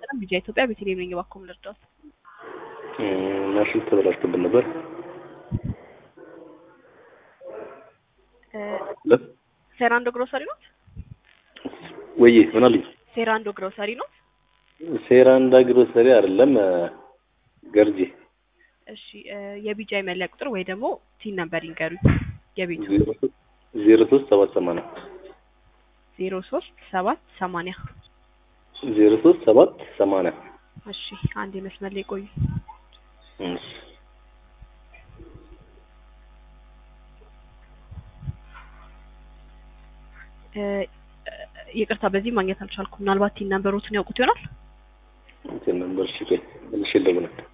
ቀን ቢጃ ኢትዮጵያ ቤተልሔም ነኝ። እባክዎ ምን ልርዳዎት? ማሽን ተበላሽቶብን ነበር። ለ- ሴራንዶ ግሮሰሪ ኖት? ወይዬ ምን አሉኝ? ሴራንዶ ግሮሰሪ ኖት? ሴራንዳ ግሮሰሪ አይደለም ገርጂ እሺ እ የቢጃ መለያ ቁጥር ወይ ደግሞ ቲን ነምበር ይንገሩኝ። የቤቱ ዜሮ ሶስት ሰባት ሰማንያ ዜሮ ሶስት ሰባት ሰማንያ ዜሮ ሶስት ሰባት ሰማንያ እሺ አንድ የመስመር ላይ ቆዩ። እሺ። እ ይቅርታ በዚህ ማግኘት አልቻልኩም። ምናልባት ቲን ነምበሮትን ያውቁት ይሆናል። እንትን ነበር እሺ ቆይ መልሼ ልደውልልህ